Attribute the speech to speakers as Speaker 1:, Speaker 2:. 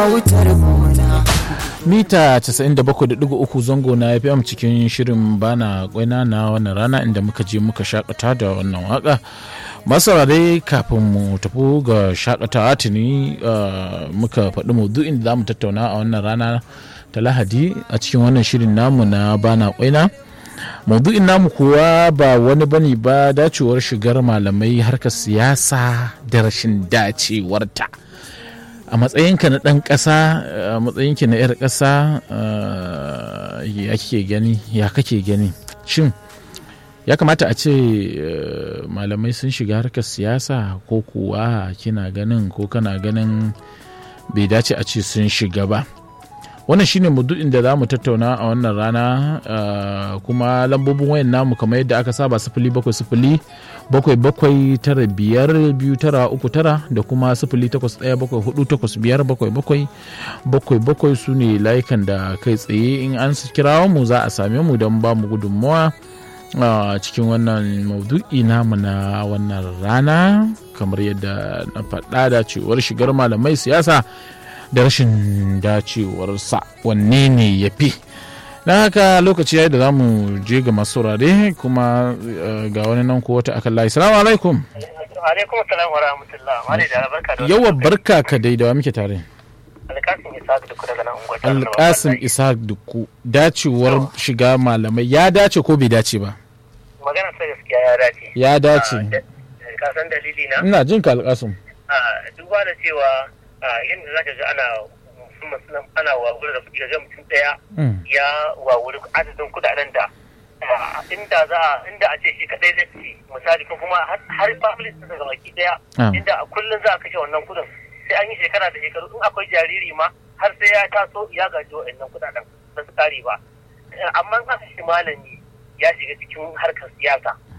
Speaker 1: mita 97.3 zango na fm cikin shirin bana kwaina na wannan rana inda muka je muka shakata da wannan waka masarare kafin mu tafi ga shakatawa tuni muka faɗi maudu'in da za mu tattauna a wannan rana ta lahadi a cikin wannan shirin namu na bana kwaina maudu'in namu kuwa ba wani bane ba dacewar shigar malamai harkar siyasa da rashin dacewarta a matsayinka na ɗan ƙasa a matsayinki na 'yar ƙasa ya kake gani ya kake gani shin ya kamata a ce malamai sun shiga harkar siyasa ko kuwa kina ganin ko kana ganin bai dace a ce sun shiga ba wannan shine maudu'in da za mu tattauna a wannan rana kuma lambobin wayan namu kamar yadda aka saba sifili bakwai sifili bakwai bakwai tara biyar biyu tara uku tara da kuma sifili takwas ɗaya bakwai hudu takwas biyar bakwai bakwai bakwai bakwai su ne layukan da kai tsaye in an kirawo mu za a same mu don ba mu gudunmawa a cikin wannan maudu'i namu na wannan rana kamar yadda na faɗa da cewar shigar malamai siyasa da rashin dacewarsa wanne ne ya fi na haka lokaci ya yi da za mu je ga masu saurare kuma ga wani nan ko wata akan layi salamu alaikum
Speaker 2: alaikum salam wa rahmatullah mali da barka da
Speaker 1: yawa barka ka dai da wa muke tare
Speaker 2: alkasim ishaq duku daga nan unguwar
Speaker 1: alkasim ishaq duku dacewar shiga malamai ya dace ko bai dace ba
Speaker 2: magana ta gaskiya ya dace
Speaker 1: ya dace
Speaker 2: ka san dalili na
Speaker 1: ina jin ka alkasim
Speaker 2: duba da cewa yadda za ka ga ana musamman ana wawuri da kuɗi ga mutum ɗaya ya wawuri adadin kuɗaɗen da inda za a inda a ce shi kaɗai zai ci misali ko kuma har family sun daga baki ɗaya inda a kullum za a kashe wannan kuɗin sai an yi shekara da shekaru in akwai jariri ma har sai ya taso ya gaji wa'annan kuɗaɗen ba su kare ba amma in aka shi malami ya shiga cikin harkar siyasa